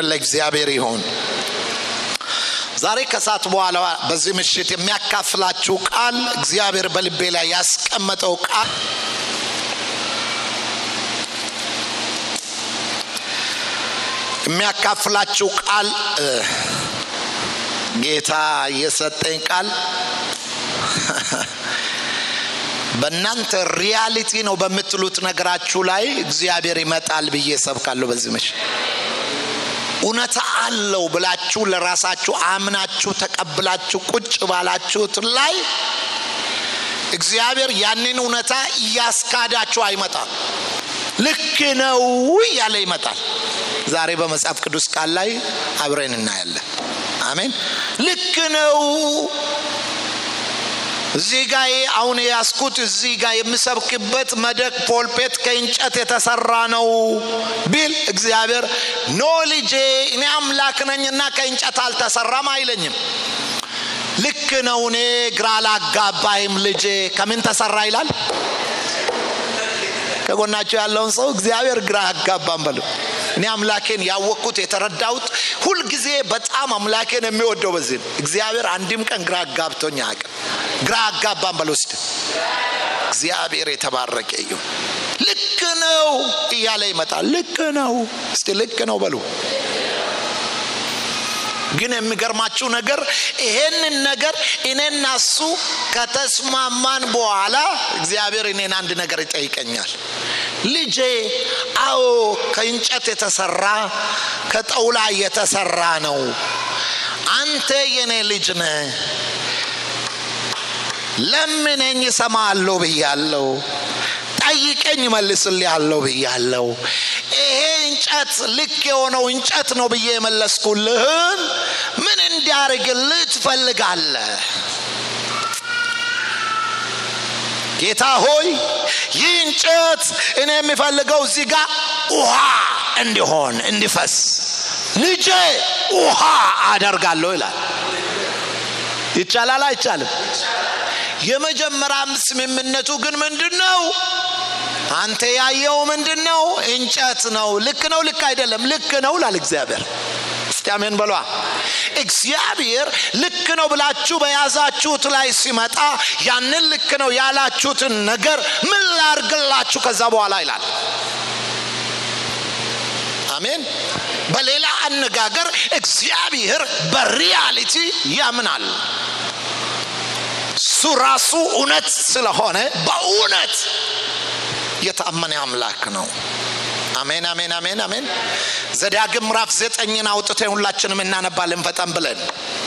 ለእግዚአብሔር ይሁን ዛሬ ከሰዓት በኋላ በዚህ ምሽት የሚያካፍላችሁ ቃል እግዚአብሔር በልቤ ላይ ያስቀመጠው ቃል የሚያካፍላችሁ ቃል ጌታ የሰጠኝ ቃል በእናንተ ሪያሊቲ ነው በምትሉት ነገራችሁ ላይ እግዚአብሔር ይመጣል ብዬ ሰብካለሁ በዚህ ምሽት እውነታ አለው ብላችሁ ለራሳችሁ አምናችሁ ተቀብላችሁ ቁጭ ባላችሁት ላይ እግዚአብሔር ያንን እውነታ እያስካዳችሁ አይመጣም ልክ ነው እያለ ይመጣል ዛሬ በመጽሐፍ ቅዱስ ቃል ላይ አብረን እናያለን አሜን ልክ ነው እዚህ ጋ አሁን የያዝኩት እዚህ ጋ የምሰብክበት መደቅ ፖልፔት ከእንጨት የተሰራ ነው ቢል እግዚአብሔር ኖ ልጄ እኔ አምላክ ነኝና ከእንጨት አልተሰራም አይለኝም ልክ ነው እኔ ግራ ላጋባይም ልጄ ከምን ተሰራ ይላል ከጎናቸው ያለውን ሰው እግዚአብሔር ግራ አጋባም በሉ እኔ አምላኬን ያወቅኩት የተረዳሁት ሁልጊዜ በጣም አምላኬን የሚወደው በዚህ ነው እግዚአብሔር አንድም ቀን ግራ አጋብቶኝ አያውቅም ግራ አጋባም በል ውስጥ እግዚአብሔር የተባረቀ እዩ ልክ ነው እያለ ይመጣል ልክ ነው እስቲ ልክ ነው በሉ ግን የሚገርማችሁ ነገር ይሄንን ነገር እኔና እሱ ከተስማማን በኋላ እግዚአብሔር እኔን አንድ ነገር ይጠይቀኛል ልጄ አዎ ከእንጨት የተሰራ ከጠውላ የተሰራ ነው አንተ የኔ ልጅ ነ ለምነኝ እሰማለሁ ብያለሁ ጠይቀኝ መልስልሃለሁ ብያለሁ ይሄ እንጨት ልክ የሆነው እንጨት ነው ብዬ የመለስኩልህን ምን እንዲያርግልህ ትፈልጋለህ ጌታ ሆይ ይህ እንጨት እኔ የሚፈልገው እዚህ ጋር ውሃ እንዲሆን እንዲፈስ ልጄ ውሃ አደርጋለሁ ይላል ይቻላል አይቻልም የመጀመሪያ ስምምነቱ ግን ምንድን ነው አንተ ያየው ምንድን ነው እንጨት ነው ልክ ነው ልክ አይደለም ልክ ነው ላል እግዚአብሔር እስቲ አሜን በሏ እግዚአብሔር ልክ ነው ብላችሁ በያዛችሁት ላይ ሲመጣ ያንን ልክ ነው ያላችሁትን ነገር ምን ላርግላችሁ ከዛ በኋላ ይላል አሜን በሌላ አነጋገር እግዚአብሔር በሪያሊቲ ያምናል እሱ ራሱ እውነት ስለሆነ በእውነት የታመነ አምላክ ነው አሜን አሜን አሜን አሜን ዘዳግም ምዕራፍ ዘጠኝን አውጥተን ሁላችንም እናነባለን ፈጠን ብለን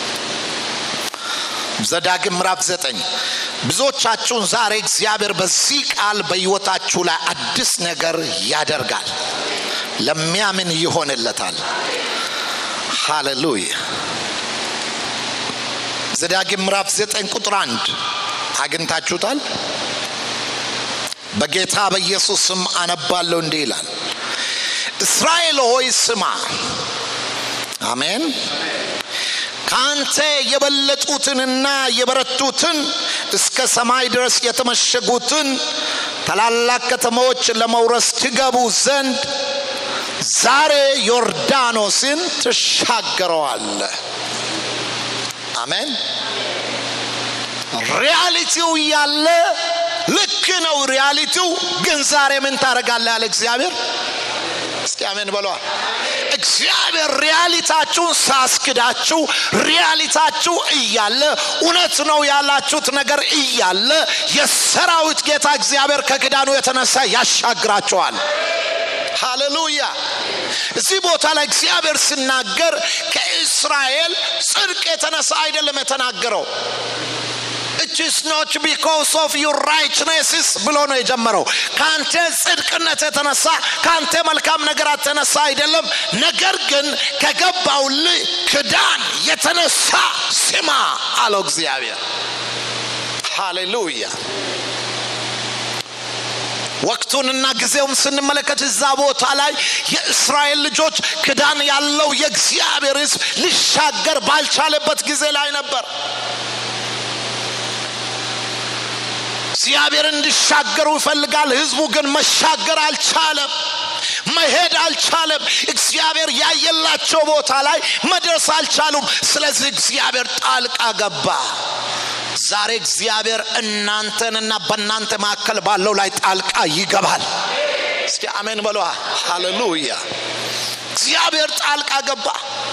ዘዳግም ምዕራፍ ዘጠኝ ብዙዎቻችሁን ዛሬ እግዚአብሔር በዚህ ቃል በህይወታችሁ ላይ አዲስ ነገር ያደርጋል ለሚያምን ይሆንለታል ሃሌሉያ ዘዳግም ምዕራፍ ዘጠኝ ቁጥር አንድ አግኝታችሁታል በጌታ በኢየሱስ ስም አነባለሁ እንዲህ ይላል እስራኤል ሆይ ስማ አሜን ከአንተ የበለጡትንና የበረቱትን እስከ ሰማይ ድረስ የተመሸጉትን ታላላቅ ከተሞች ለመውረስ ትገቡ ዘንድ ዛሬ ዮርዳኖስን ትሻገረዋለ አሜን ሪያሊቲው እያለ ልክ ነው ሪያሊቲው ግን ዛሬ ምን ታደረጋለ ያለ እግዚአብሔር እስቲ አሜን በለዋል እግዚአብሔር ሪያሊታችሁን ሳስክዳችሁ ሪያሊታችሁ እያለ እውነት ነው ያላችሁት ነገር እያለ የሰራዊት ጌታ እግዚአብሔር ከክዳኑ የተነሳ ያሻግራቸዋል ሃሌሉያ እዚህ ቦታ ላይ እግዚአብሔር ሲናገር ከእስራኤል ጽድቅ የተነሳ አይደለም የተናገረው it is not because of your righteousness ብሎ ነው የጀመረው ከአንተ ጽድቅነት የተነሳ ከአንተ መልካም ነገር የተነሳ አይደለም ነገር ግን ከገባው ክዳን የተነሳ ስማ አለው እግዚአብሔር ሃሌሉያ ወቅቱንና ጊዜውም ስንመለከት እዛ ቦታ ላይ የእስራኤል ልጆች ክዳን ያለው የእግዚአብሔር ህዝብ ሊሻገር ባልቻለበት ጊዜ ላይ ነበር እግዚአብሔር እንዲሻገሩ ይፈልጋል ህዝቡ ግን መሻገር አልቻለም መሄድ አልቻለም እግዚአብሔር ያየላቸው ቦታ ላይ መድረስ አልቻሉም ስለዚህ እግዚአብሔር ጣልቃ ገባ ዛሬ እግዚአብሔር እናንተንና በእናንተ መካከል ባለው ላይ ጣልቃ ይገባል እስቲ አሜን በሏ ሃሌሉያ እግዚአብሔር ጣልቃ ገባ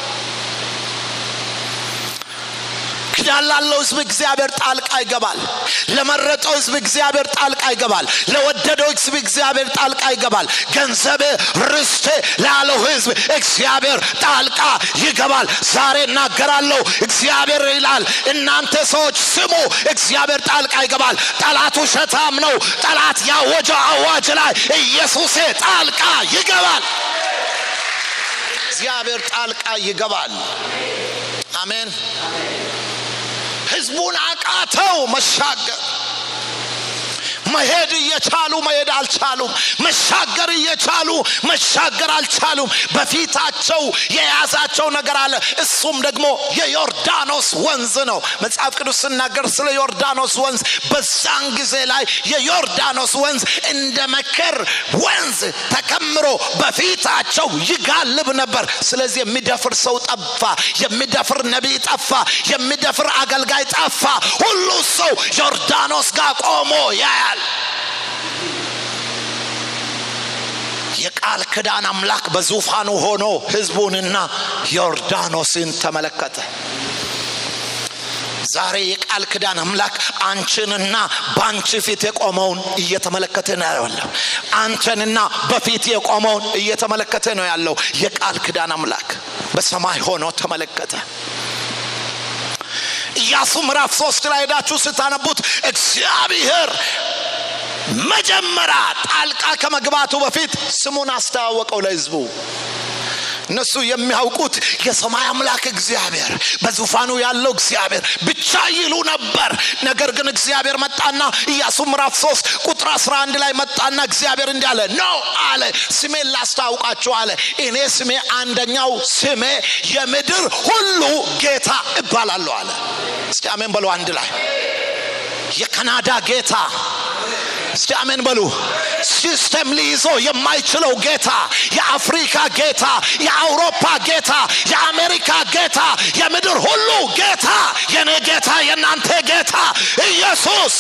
ኪዳን ላለው ህዝብ እግዚአብሔር ጣልቃ ይገባል ለመረጠው ህዝብ እግዚአብሔር ጣልቃ ይገባል ለወደደው ህዝብ እግዚአብሔር ጣልቃ ይገባል ገንዘብ ርስቴ ላለው ህዝብ እግዚአብሔር ጣልቃ ይገባል ዛሬ እናገራለሁ እግዚአብሔር ይላል እናንተ ሰዎች ስሙ እግዚአብሔር ጣልቃ ይገባል ጠላት ውሸታም ነው ጠላት ያወጀው አዋጅ ላይ ኢየሱሴ ጣልቃ ይገባል እግዚአብሔር ጣልቃ ይገባል አሜን ህዝቡን አቃተው መሻገር መሄድ እየቻሉ መሄድ አልቻሉም መሻገር እየቻሉ መሻገር አልቻሉም በፊታቸው የያዛቸው ነገር አለ እሱም ደግሞ የዮርዳኖስ ወንዝ ነው መጽሐፍ ቅዱስ ስናገር ስለ ዮርዳኖስ ወንዝ በዛን ጊዜ ላይ የዮርዳኖስ ወንዝ እንደ መከር ወንዝ ተከምሮ በፊታቸው ይጋልብ ነበር ስለዚህ የሚደፍር ሰው ጠፋ የሚደፍር ነቢይ ጠፋ የሚደፍር አገልጋይ ጠፋ ሁሉ ሰው ዮርዳኖስ ጋር ቆሞ ያያል የቃል ክዳን አምላክ በዙፋኑ ሆኖ ህዝቡንና ዮርዳኖስን ተመለከተ ዛሬ የቃል ክዳን አምላክ አንቺንና በአንቺ ፊት የቆመውን እየተመለከተ ነው ያለው አንተንና በፊት የቆመውን እየተመለከተ ነው ያለው የቃል ክዳን አምላክ በሰማይ ሆኖ ተመለከተ ኢያሱ ምዕራፍ ሶስት ላይ ሄዳችሁ ስታነቡት እግዚአብሔር መጀመሪያ ጣልቃ ከመግባቱ በፊት ስሙን አስተዋወቀው ለህዝቡ እነሱ የሚያውቁት የሰማይ አምላክ እግዚአብሔር በዙፋኑ ያለው እግዚአብሔር ብቻ ይሉ ነበር ነገር ግን እግዚአብሔር መጣና ኢያሱ ምዕራፍ 3 ቁጥር 11 ላይ መጣና እግዚአብሔር እንዲህ አለ ነው አለ ስሜን ላስታውቃችሁ አለ እኔ ስሜ አንደኛው ስሜ የምድር ሁሉ ጌታ እባላለሁ አለ እስቲ አሜን በሉ አንድ ላይ የካናዳ ጌታ እስቲ አሜን በሉ ሲስተም ሊይዞ የማይችለው ጌታ የአፍሪካ ጌታ የአውሮፓ ጌታ የአሜሪካ ጌታ የምድር ሁሉ ጌታ የኔ ጌታ የእናንተ ጌታ ኢየሱስ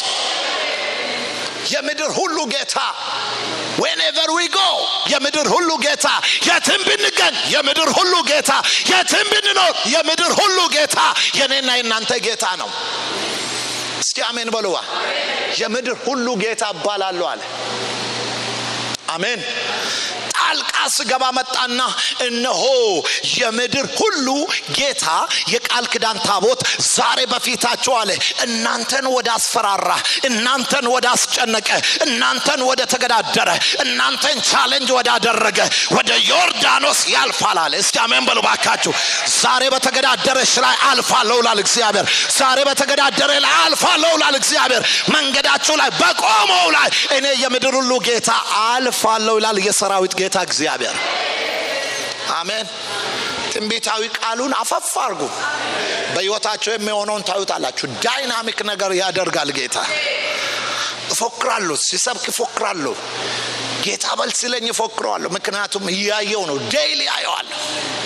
የምድር ሁሉ ጌታ ዌንኤቨር ዊ ጎ የምድር ሁሉ ጌታ የትም ብንገኝ የምድር ሁሉ ጌታ የትም ብንኖር የምድር ሁሉ ጌታ የኔና የእናንተ ጌታ ነው እስቲ አሜን በሉዋ የምድር ሁሉ ጌታ እባላለሁ አለ አሜን ጣልቃ ስገባ መጣና እነሆ የምድር ሁሉ ጌታ የቃል ክዳን ታቦት ዛሬ በፊታችሁ አለ እናንተን ወደ አስፈራራ እናንተን ወደ አስጨነቀ እናንተን ወደ ተገዳደረ እናንተን ቻሌንጅ ወዳደረገ ወደ ዮርዳኖስ ያልፋል አለ እስቲ አሜን በሉ ባካችሁ ዛሬ በተገዳደረሽ ላይ አልፋለሁ ላል እግዚአብሔር ዛሬ በተገዳደረ ላይ አልፋለሁ ላል እግዚአብሔር መንገዳችሁ ላይ በቆመው ላይ እኔ የምድር ሁሉ ጌታ አልፋለሁ ይላል የሰራዊት ጌታ እግዚአብሔር አሜን ትንቢታዊ ቃሉን አፈፍ አርጉ በህይወታቸው የሚሆነውን ታዩታላችሁ ዳይናሚክ ነገር ያደርጋል ጌታ እፎክራሉ ሲሰብክ ይፎክራሉ ጌታ በል ሲለኝ ይፎክረዋለሁ ምክንያቱም እያየው ነው ዴይሊ አየዋለሁ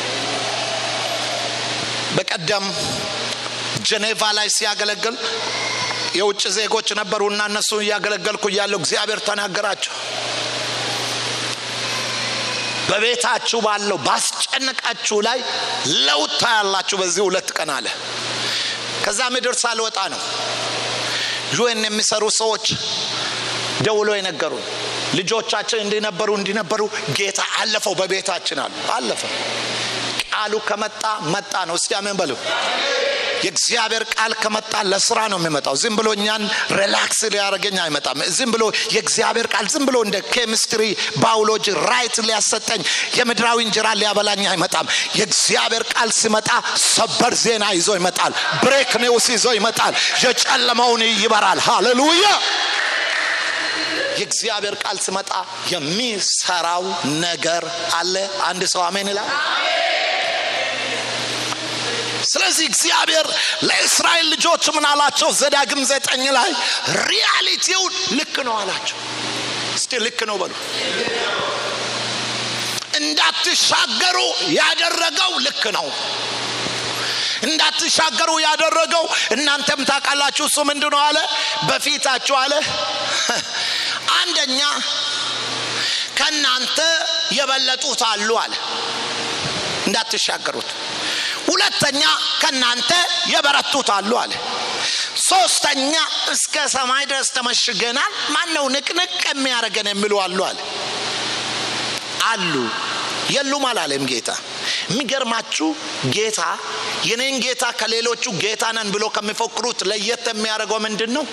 በቀደም ጀኔቫ ላይ ሲያገለግል የውጭ ዜጎች ነበሩና እነሱ እያገለገልኩ እያለው እግዚአብሔር ተናገራቸው በቤታችሁ ባለው ባስጨነቃችሁ ላይ ለውጥ ታያላችሁ በዚህ ሁለት ቀን አለ ከዛ ምድር ሳልወጣ ነው ዩኤን የሚሰሩ ሰዎች ደውሎ የነገሩ ልጆቻችን እንዲነበሩ እንዲነበሩ ጌታ አለፈው በቤታችን አሉ አለፈ ቃሉ ከመጣ መጣ ነው እስቲ አሜን በሉ የእግዚአብሔር ቃል ከመጣ ለስራ ነው የሚመጣው ዝም ብሎ እኛን ሪላክስ ሊያደርገኝ አይመጣም ዝም ብሎ የእግዚአብሔር ቃል ዝም ብሎ እንደ ኬሚስትሪ ባዮሎጂ ራይት ሊያሰጠኝ የምድራዊ እንጀራ ሊያበላኝ አይመጣም የእግዚአብሔር ቃል ሲመጣ ሰበር ዜና ይዞ ይመጣል ብሬክ ኒውስ ይዞ ይመጣል የጨለመውን ይበራል ሃሌሉያ የእግዚአብሔር ቃል ሲመጣ የሚሰራው ነገር አለ አንድ ሰው አሜን ይላል ስለዚህ እግዚአብሔር ለእስራኤል ልጆች ምን አላቸው ዘዳግም ዘጠኝ ላይ ሪያሊቲውን ልክ ነው አላቸው እስቲ ልክ ነው በሉ እንዳትሻገሩ ያደረገው ልክ ነው እንዳትሻገሩ ያደረገው እናንተም ታውቃላችሁ እሱ ምንድን ነው አለ በፊታችሁ አለ አንደኛ ከእናንተ የበለጡት አሉ አለ እንዳትሻገሩት ሁለተኛ ከእናንተ የበረቱት አሉ አለ ሶስተኛ እስከ ሰማይ ድረስ ተመሽገናል ማን ነው ንቅንቅ የሚያደርገን የሚሉ አሉ አለ አሉ የሉም አላለም ጌታ የሚገርማችሁ ጌታ የኔን ጌታ ከሌሎቹ ጌታ ነን ብሎ ከሚፎክሩት ለየት የሚያደርገው ምንድን ነው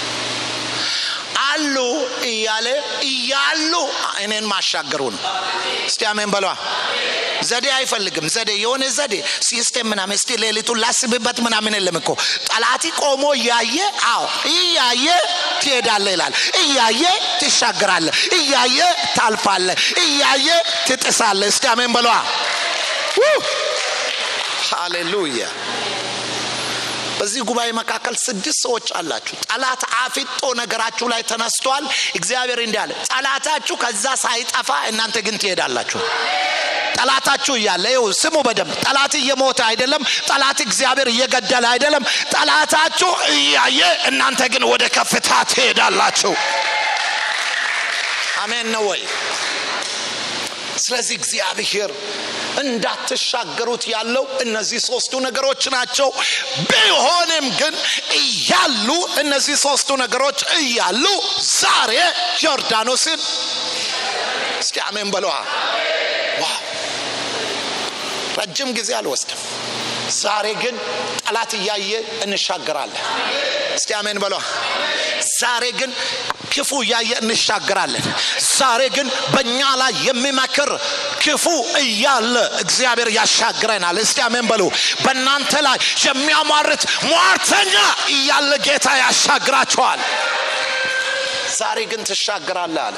አሉ እያለ እያሉ እኔን ማሻገሩ ነው እስቲ አሜን በሏ ዘዴ አይፈልግም ዘዴ የሆነ ዘዴ ሲስቴም ምናምን እስቲ ሌሊቱን ላስብበት ምናምን የለም እኮ ጠላቲ ቆሞ እያየ አዎ እያየ ትሄዳለ ይላል እያየ ትሻገራለ እያየ ታልፋለ እያየ ትጥሳለ እስቲ አሜን በሏ ሃሌሉያ በዚህ ጉባኤ መካከል ስድስት ሰዎች አላችሁ ጠላት አፊጦ ነገራችሁ ላይ ተነስቷል እግዚአብሔር እንዲህ አለ ጠላታችሁ ከዛ ሳይጠፋ እናንተ ግን ትሄዳላችሁ ጠላታችሁ እያለ ይው ስሙ በደንብ ጠላት እየሞተ አይደለም ጠላት እግዚአብሔር እየገደለ አይደለም ጠላታችሁ እያየ እናንተ ግን ወደ ከፍታ ትሄዳላችሁ አሜን ነው ወይ ስለዚህ እግዚአብሔር እንዳትሻገሩት ያለው እነዚህ ሶስቱ ነገሮች ናቸው ቢሆንም ግን እያሉ እነዚህ ሶስቱ ነገሮች እያሉ ዛሬ ዮርዳኖስን እስኪ አሜን በለዋ ዋው ረጅም ጊዜ አልወስድም ዛሬ ግን ጠላት እያየ እንሻገራለን እስቲ አሜን በሏ ዛሬ ግን ክፉ እያየ እንሻገራለን ዛሬ ግን በእኛ ላይ የሚመክር ክፉ እያለ እግዚአብሔር ያሻግረናል እስቲ አሜን በሉ በእናንተ ላይ የሚያሟርት ሟርተኛ እያለ ጌታ ያሻግራቸዋል ዛሬ ግን ትሻገራለ አለ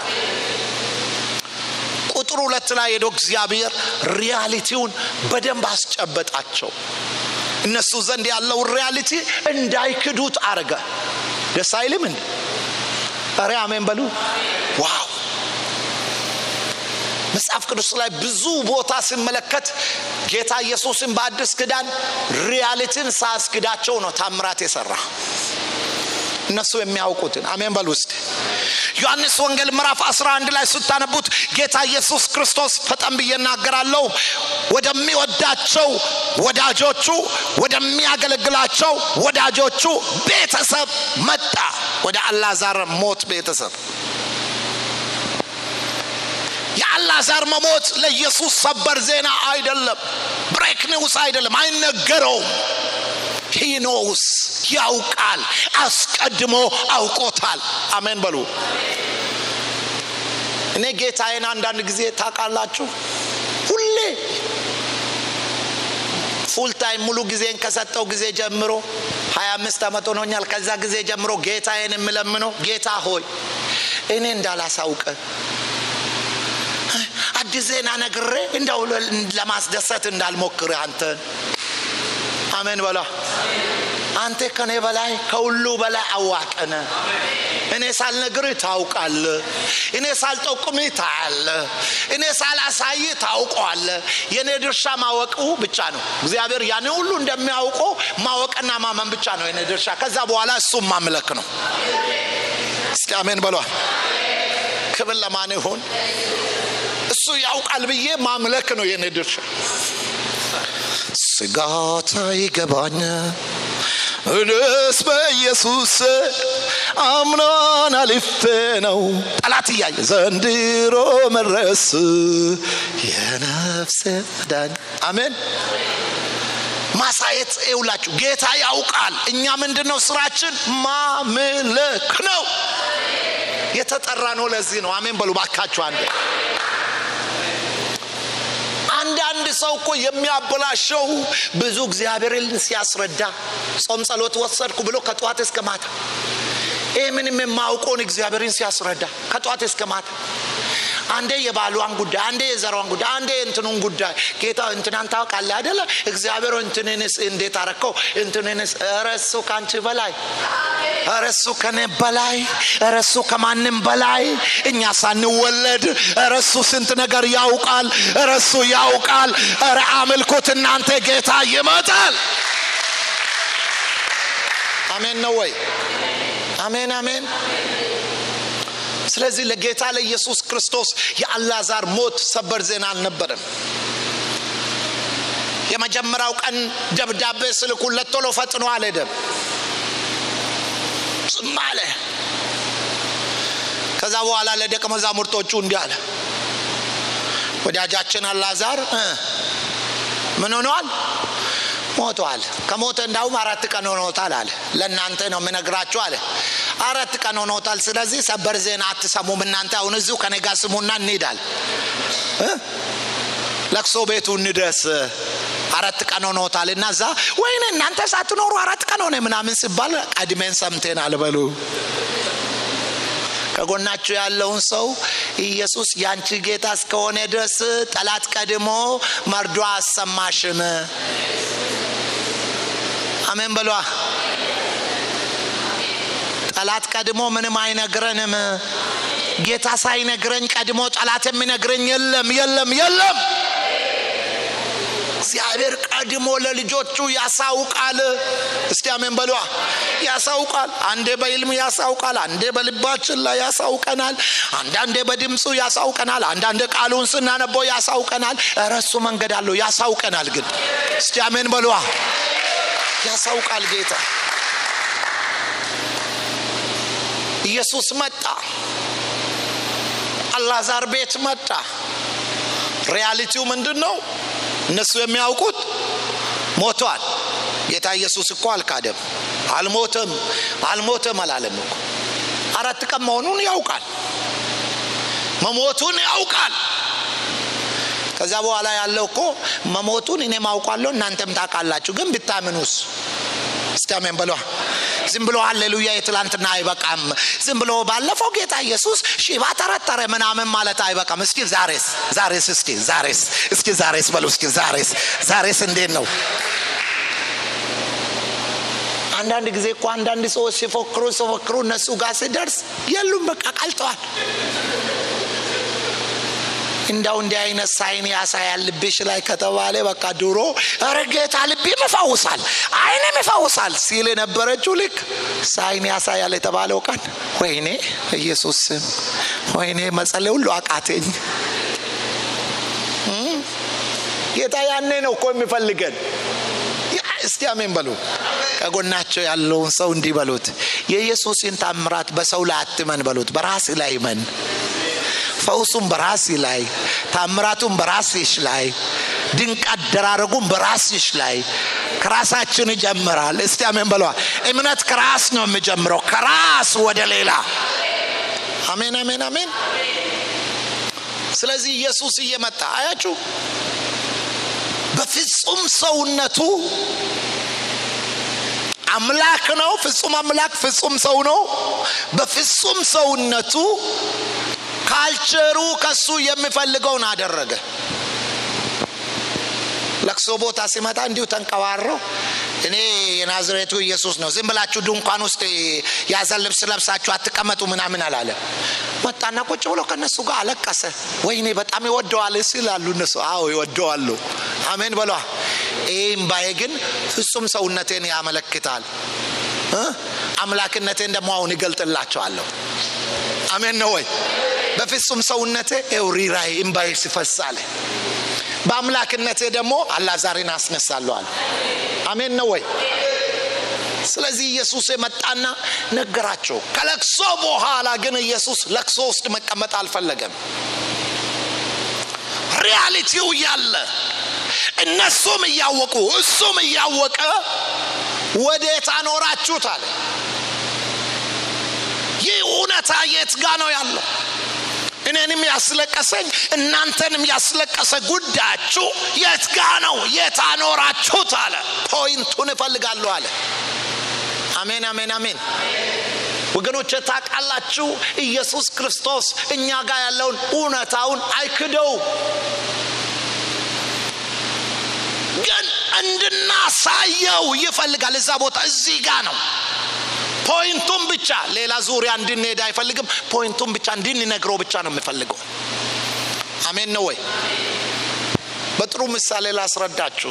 ቁጥር ሁለት ላይ ሄዶ እግዚአብሔር ሪያሊቲውን በደንብ አስጨበጣቸው እነሱ ዘንድ ያለውን ሪያሊቲ እንዳይክዱት አረገ ደስ አይልም እንዴ ረ አሜን በሉ ዋው መጽሐፍ ቅዱስ ላይ ብዙ ቦታ ስመለከት ጌታ ኢየሱስን በአዲስ ክዳን ሪያሊቲን ሳያስክዳቸው ነው ታምራት የሰራ እነሱ የሚያውቁትን አሜን በሉ ውስጥ ዮሐንስ ወንጌል ምዕራፍ 11 ላይ ስታነቡት ጌታ ኢየሱስ ክርስቶስ ፈጠን ብዬ እናገራለሁ ወደሚወዳቸው ወዳጆቹ ወደሚያገለግላቸው ወዳጆቹ ቤተሰብ መጣ ወደ አላዛር ሞት ቤተሰብ የአላዛር መሞት ለኢየሱስ ሰበር ዜና አይደለም ብሬክ ኒውስ አይደለም አይነገረውም ሂኖውስ ያውቃል አስቀድሞ አውቆታል አሜን በሉ እኔ ጌታዬን አንዳንድ ጊዜ ታውቃላችሁ ሁሌ ፉል ታይም ሙሉ ጊዜን ከሰጠው ጊዜ ጀምሮ ሀያ አምስት ዓመት ሆኖኛል ከዛ ጊዜ ጀምሮ ጌታዬን የምለምነው ጌታ ሆይ እኔ እንዳላሳውቀ አዲስ ዜና ነግሬ እንደው ለማስደሰት እንዳልሞክር አንተን አሜን በላ አንተ ከኔ በላይ ከሁሉ በላይ አዋቀነ እኔ ሳልነግር ታውቃለ እኔ ሳልጠቁም ታያለ እኔ ሳላሳይ ታውቀዋለ የእኔ ድርሻ ማወቁ ብቻ ነው እግዚአብሔር ያን ሁሉ እንደሚያውቀው ማወቅና ማመን ብቻ ነው የኔ ድርሻ ከዛ በኋላ እሱም ማምለክ ነው እስኪ አሜን በሏ ክብር ለማን ይሆን እሱ ያውቃል ብዬ ማምለክ ነው የኔ ድርሻ ስጋት አይገባኝ እኔስ በኢየሱስ አምናን አልፌ ነው ጠላት እያየ ዘንድሮ መድረስ የነፍሴ ዳኝ አሜን ማሳየት ይውላችሁ ጌታ ያውቃል እኛ ምንድን ነው ስራችን ማምለክ ነው የተጠራ ነው ለዚህ ነው አሜን በሉ ባካችሁ አንድ አንዳንድ ሰው እኮ የሚያበላሸው ብዙ እግዚአብሔርን ሲያስረዳ ጾም ጸሎት ወሰድኩ ብሎ ከጠዋት እስከ ማታ ይህ ምንም የማውቀውን እግዚአብሔርን ሲያስረዳ ከጠዋት እስከ ማታ አንዴ የባሏን ጉዳይ፣ አንዴ የዘሯን ጉዳይ፣ አንዴ የእንትኑን ጉዳይ ጌታ እንትናን ታውቃለህ አይደለ? እግዚአብሔር እንትንንስ እንዴት አረከው? እንትንንስ ኧረ እሱ ከአንቺ በላይ ኧረ እሱ ከኔ በላይ ኧረ እሱ ከማንም በላይ እኛ ሳንወለድ ኧረ እሱ ስንት ነገር ያውቃል። ኧረ እሱ ያውቃል። ኧረ አምልኩት እናንተ ጌታ ይመጣል። አሜን ነው ወይ? አሜን አሜን። ስለዚህ ለጌታ ለኢየሱስ ክርስቶስ የአላዛር ሞት ሰበር ዜና አልነበረም። የመጀመሪያው ቀን ደብዳቤ ስልኩለት ቶሎ ፈጥኖ አልሄደም፣ ዝም አለ። ከዛ በኋላ ለደቀ መዛሙርቶቹ እንዲህ አለ፣ ወዳጃችን አላዛር ምን ሆነዋል? ሞቷል። ከሞተ እንዳውም አራት ቀን ሆኖታል አለ። ለእናንተ ነው የምነግራችሁ አለ። አራት ቀን ሆኖታል። ስለዚህ ሰበር ዜና አትሰሙም እናንተ። አሁን እዚሁ ከኔ ጋር ስሙና እንሄዳል፣ ለቅሶ ቤቱ እንድረስ። አራት ቀን ሆኖታል እና እዛ ወይኔ እናንተ ሳትኖሩ አራት ቀን ሆነ ምናምን ሲባል ቀድሜን ሰምቴናል በሉ። ከጎናችሁ ያለውን ሰው ኢየሱስ ያንቺ ጌታ እስከሆነ ድረስ ጠላት ቀድሞ መርዶ አሰማሽም። አሜን በሏ። ጠላት ቀድሞ ምንም አይነግረንም። ጌታ ሳይነግረኝ ቀድሞ ጠላት የሚነግረኝ የለም የለም የለም። እግዚአብሔር ቀድሞ ለልጆቹ ያሳውቃል። እስቲ አሜን በሏ። ያሳውቃል። አንዴ በይልም ያሳውቃል፣ አንዴ በልባችን ላይ ያሳውቀናል፣ አንዳንዴ በድምፁ ያሳውቀናል፣ አንዳንዴ ቃሉን ስናነበው ያሳውቀናል። እረ እሱ መንገድ አለው ያሳውቀናል። ግን እስቲ አሜን በሏ። ያሳውቃል ጌታ። ኢየሱስ መጣ፣ አላዛር ቤት መጣ። ሪያሊቲው ምንድን ነው? እነሱ የሚያውቁት ሞቷል። ጌታ ኢየሱስ እኮ አልካደም፣ አልሞተም፣ አልሞተም አላለም እኮ። አራት ቀን መሆኑን ያውቃል፣ መሞቱን ያውቃል። ከዛ በኋላ ያለው እኮ መሞቱን እኔም አውቃለሁ እናንተም ታውቃላችሁ፣ ግን ብታምኑስ? እስቲ አሜን በሏ። ዝም ብሎ ሃሌሉያ የትላንትና አይበቃም። ዝም ብሎ ባለፈው ጌታ ኢየሱስ ሽባ ተረተረ ምናምን ማለት አይበቃም። እስኪ ዛሬስ ዛሬስ እስኪ ዛሬስ እስኪ ዛሬስ በሉ እስኪ ዛሬስ ዛሬስ እንዴት ነው? አንዳንድ ጊዜ እኮ አንዳንድ ሰዎች ሲፎክሩ ሲፎክሩ እነሱ ጋር ሲደርስ የሉም፣ በቃ ቀልጠዋል። እንዳው እንዲህ አይነት ሳይን ያሳያል ልብሽ ላይ ከተባለ በቃ ድሮ ኧረ ጌታ ልቤም ይፈውሳል አይንም ይፈውሳል ሲል የነበረችው ልክ ሳይን ያሳያል የተባለው ቀን ወይኔ ኢየሱስ ስም ወይኔ መጸለይ ሁሉ አቃተኝ። ጌታ ያኔ ነው እኮ የሚፈልገን። እስቲ አሜን በሉ። ከጎናቸው ያለውን ሰው እንዲህ በሉት፣ የኢየሱስን ታምራት በሰው ላይ አትመን በሉት፣ በራስ ላይ መን ፈውሱም በራሲ ላይ ታምራቱም በራስሽ ላይ ድንቅ አደራረጉም በራስሽ ላይ ከራሳችን ይጀምራል። እስቲ አሜን በለዋ። እምነት ከራስ ነው የሚጀምረው፣ ከራስ ወደ ሌላ። አሜን አሜን አሜን። ስለዚህ ኢየሱስ እየመጣ አያችሁ፣ በፍጹም ሰውነቱ አምላክ ነው። ፍጹም አምላክ ፍጹም ሰው ነው። በፍጹም ሰውነቱ ካልቸሩ ከሱ የሚፈልገውን አደረገ። ለቅሶ ቦታ ሲመጣ እንዲሁ ተንቀባረው እኔ የናዝሬቱ ኢየሱስ ነው፣ ዝም ብላችሁ ድንኳን ውስጥ ያዘን ልብስ ለብሳችሁ አትቀመጡ ምናምን አላለ። መጣና ቁጭ ብሎ ከእነሱ ጋር አለቀሰ። ወይኔ በጣም ይወደዋል ሲላሉ እነሱ አዎ ይወደዋሉ። አሜን በሏ። ይህ እምባዬ ግን ፍጹም ሰውነቴን ያመለክታል። አምላክነቴን ደግሞ አሁን ይገልጥላቸዋለሁ። አሜን ነው ወይ? በፍጹም ሰውነቴ ኤውሪራይ እምባዬ ሲፈሳለ በአምላክነቴ ደግሞ አላዛሬን አስነሳለዋል። አሜን ነው ወይ? ስለዚህ ኢየሱስ የመጣና ነገራቸው። ከለቅሶ በኋላ ግን ኢየሱስ ለቅሶ ውስጥ መቀመጥ አልፈለገም። ሪያሊቲው እያለ እነሱም እያወቁ እሱም እያወቀ ወዴት አኖራችሁት አለ። ይህ እውነታ የት ጋ ነው ያለው? እኔንም ያስለቀሰኝ እናንተንም ያስለቀሰ ጉዳያችሁ የት ጋ ነው? የት አኖራችሁት አለ። ፖይንቱን እፈልጋለሁ አለ። አሜን አሜን አሜን። ወገኖች ታውቃላችሁ ኢየሱስ ክርስቶስ እኛ ጋር ያለውን እውነታውን አይክደውም ግን እንድናሳየው ይፈልጋል እዛ ቦታ እዚህ ጋ ነው ፖይንቱን ብቻ ሌላ ዙሪያ እንድንሄድ አይፈልግም ፖይንቱን ብቻ እንድንነግረው ብቻ ነው የሚፈልገው አሜን ነው ወይ በጥሩ ምሳሌ ላስረዳችሁ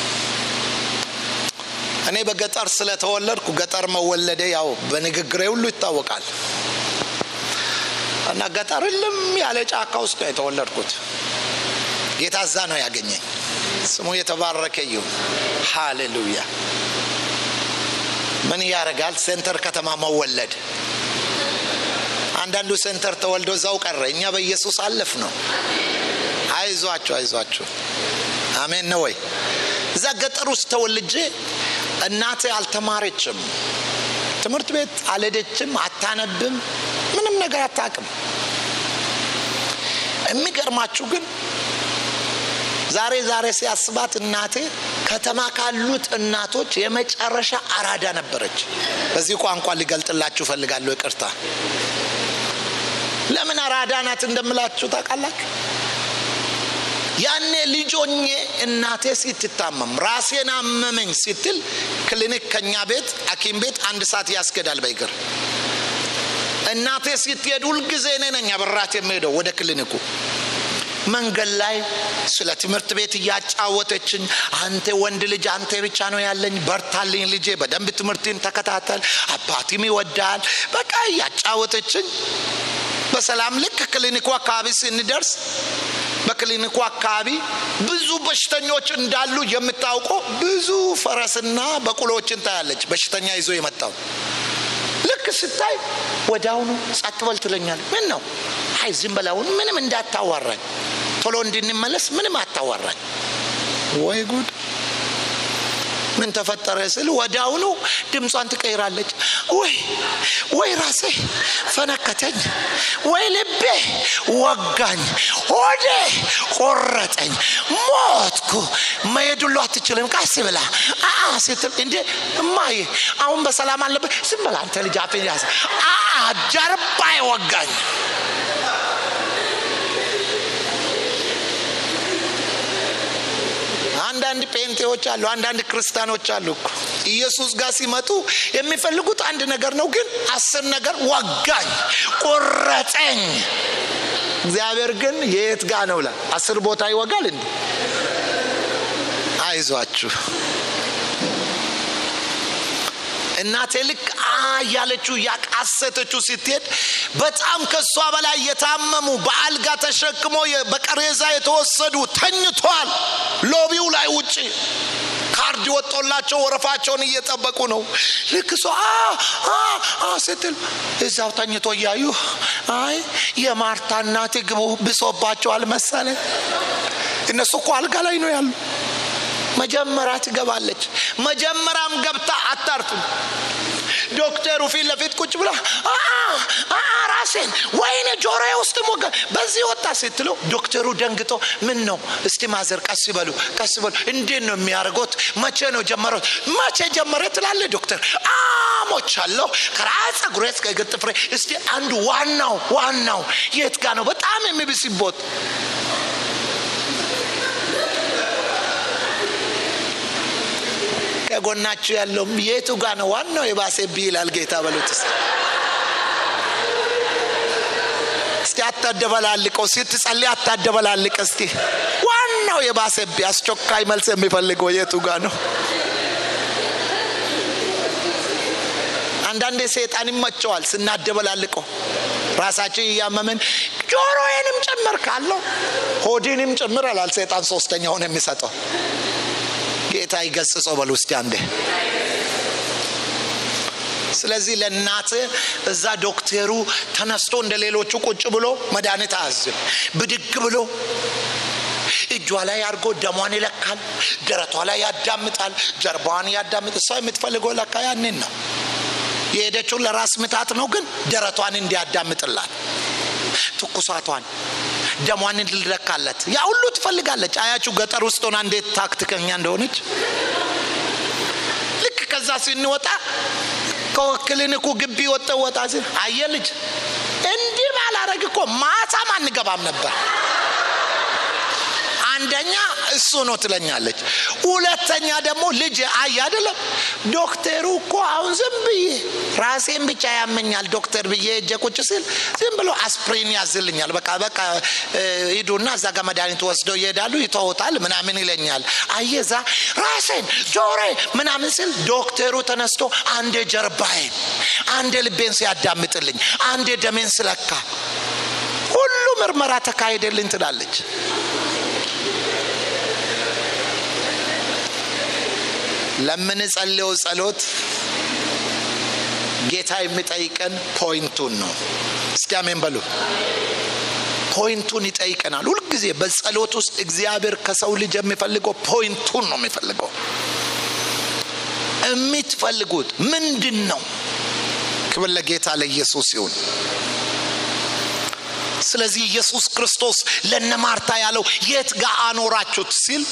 እኔ በገጠር ስለተወለድኩ ገጠር መወለደ ያው በንግግሬ ሁሉ ይታወቃል እና ገጠር ልም ያለ ጫካ ውስጥ ነው የተወለድኩት ጌታ እዛ ነው ያገኘኝ ስሙ የተባረከ ይሁን ሃሌሉያ ምን ያደርጋል ሴንተር ከተማ መወለድ አንዳንዱ ሴንተር ተወልዶ እዛው ቀረ እኛ በኢየሱስ አለፍ ነው አይዟችሁ አይዟችሁ አሜን ነው ወይ እዛ ገጠር ውስጥ ተወልጄ እናቴ አልተማረችም ትምህርት ቤት አልሄደችም አታነብም ምንም ነገር አታቅም የሚገርማችሁ ግን ዛሬ ዛሬ ሲያስባት እናቴ ከተማ ካሉት እናቶች የመጨረሻ አራዳ ነበረች በዚህ ቋንቋ ሊገልጥላችሁ ፈልጋለሁ ይቅርታ ለምን አራዳ ናት እንደምላችሁ ታውቃላችሁ ያኔ ልጆኜ እናቴ ስትታመም ራሴን አመመኝ ስትል ክሊኒክ ከኛ ቤት ሐኪም ቤት አንድ ሰዓት ያስገዳል በእግር እናቴ ስትሄድ ሁልጊዜ እኔ ነኝ አብራት የምሄደው ወደ ክሊኒኩ መንገድ ላይ ስለ ትምህርት ቤት እያጫወተችኝ አንተ ወንድ ልጅ አንተ ብቻ ነው ያለኝ በርታልኝ ልጄ በደንብ ትምህርትን ተከታተል አባትም ይወዳል በቃ እያጫወተችኝ በሰላም ልክ ክሊኒኩ አካባቢ ስንደርስ በክሊኒኩ አካባቢ ብዙ በሽተኞች እንዳሉ የምታውቀው ብዙ ፈረስና በቁሎችን ታያለች በሽተኛ ይዞ የመጣው ልክ ስታይ ወዲያውኑ ጸጥ በል ትለኛል ምን ነው አይ ዝም በላውን ምንም እንዳታዋራኝ ቶሎ እንድንመለስ ምንም አታዋራኝ ወይ ጉድ ምን ተፈጠረ ስል ወዲያውኑ ድምጿን ትቀይራለች ወይ ወይ ራሴ ፈነከተኝ ወይ ልቤ ወጋኝ ሆዴ ቆረጠኝ ሞትኩ መሄድ ሁሉ አትችልም ቀስ ብላ አ ስትል እንዴ እማዬ አሁን በሰላም አለበት ዝም በላ አንተ ልጅ አፌን ያዝ አ ጀርባ ወጋኝ አንዳንድ ጴንጤዎች አሉ አንዳንድ ክርስቲያኖች አሉ እኮ ኢየሱስ ጋር ሲመጡ የሚፈልጉት አንድ ነገር ነው ግን አስር ነገር ወጋኝ ቆረጠኝ እግዚአብሔር ግን የት ጋ ነው ላ አስር ቦታ ይወጋል እንዲ አይዟችሁ እናቴ ልክ አ እያለችው እያቃሰተችው ስትሄድ በጣም ከእሷ በላይ የታመሙ በአልጋ ተሸክሞ በቀሬዛ የተወሰዱ ተኝቷል ሎቢው ላይ ውጭ ካርድ ወጦላቸው ወረፋቸውን እየጠበቁ ነው ልክ እሷ ስትል እዛው ተኝቶ እያዩ አይ የማርታ እናቴ ግቡ ብሶባቸዋል መሰለ እነሱ እኮ አልጋ ላይ ነው ያሉ መጀመሪያ ትገባለች መጀመሪያም ገብታ አታርፍም ዶክተሩ ፊት ለፊት ቁጭ ብላ ራሴን ወይኔ ጆሮ ውስጥ ሞገ በዚህ ወጣ ስትለው ዶክተሩ ደንግጦ ምን ነው እስቲ ማዘር ቀስ በሉ ቀስ በሉ እንዴት ነው የሚያደርጎት መቼ ነው ጀመረው መቼ ጀመረ ትላለ ዶክተር አሞቻለሁ ከራስ ጸጉሬ እስከ እግር ጥፍሬ እስቲ አንዱ ዋናው ዋናው የት ጋ ነው በጣም የሚብስቦት ከጎናችሁ ያለውም የቱ ጋ ነው ዋናው የባሰብህ ይላል ጌታ በሉት እስቲ አታደበላልቀው ስትጸልይ አታደበላልቅ እስቲ ዋናው የባሰብህ አስቸኳይ መልስ የሚፈልገው የቱ ጋ ነው አንዳንዴ ሰይጣን ይመቸዋል ስናደበላልቀው ራሳችን እያመመን ጆሮዬንም ጭምር ካለው ሆዲንም ጭምር አላል ሰይጣን ሶስተኛውን የሚሰጠው ጌታ ይገስጸው በል ውስጥ አንዴ ስለዚህ ለእናት እዛ ዶክተሩ ተነስቶ እንደ ሌሎቹ ቁጭ ብሎ መድኃኒት አያዝም ብድግ ብሎ እጇ ላይ አድርጎ ደሟን ይለካል ደረቷ ላይ ያዳምጣል ጀርባዋን ያዳምጥ እሷ የምትፈልገው ለካ ያንን ነው የሄደችው ለራስ ምታት ነው ግን ደረቷን እንዲያዳምጥላት ትኩሳቷን ደሟን እንድለካለት ያ ሁሉ ትፈልጋለች አያችሁ ገጠር ውስጥ ሆና እንዴት ታክትከኛ እንደሆነች ልክ ከዛ ስንወጣ ከክሊኒኩ ግቢ ወጠ ወጣ ሲል አየ ልጅ እንዲህ ባላረግ እኮ ማታም አንገባም ነበር። አንደኛ እሱ ነው ትለኛለች። ሁለተኛ ደግሞ ልጅ አይ አይደለም ዶክተሩ እኮ አሁን ዝም ብዬ ራሴን ብቻ ያመኛል ዶክተር ብዬ እጀ ቁጭ ስል ዝም ብሎ አስፕሪን ያዝልኛል። በቃ በቃ ሂዱና እዛ ጋር መድኃኒት ወስደው ይሄዳሉ ይተውታል ምናምን ይለኛል። አየዛ ራሴን ጆሬ ምናምን ስል ዶክተሩ ተነስቶ አንዴ ጀርባዬን፣ አንዴ ልቤን ሲያዳምጥልኝ፣ አንዴ ደሜን ስለካ ሁሉ ምርመራ ተካሄደልኝ ትላለች። ለምንጸልየው ጸሎት ጌታ የሚጠይቀን ፖይንቱን ነው። እስቲ አሜን በሉ። ፖይንቱን ይጠይቀናል። ሁልጊዜ በጸሎት ውስጥ እግዚአብሔር ከሰው ልጅ የሚፈልገው ፖይንቱን ነው የሚፈልገው። የምትፈልጉት ምንድን ነው? ክብር ለጌታ ለኢየሱስ ይሁን። ስለዚህ ኢየሱስ ክርስቶስ ለነ ማርታ ያለው የት ጋር አኖራችሁት ሲል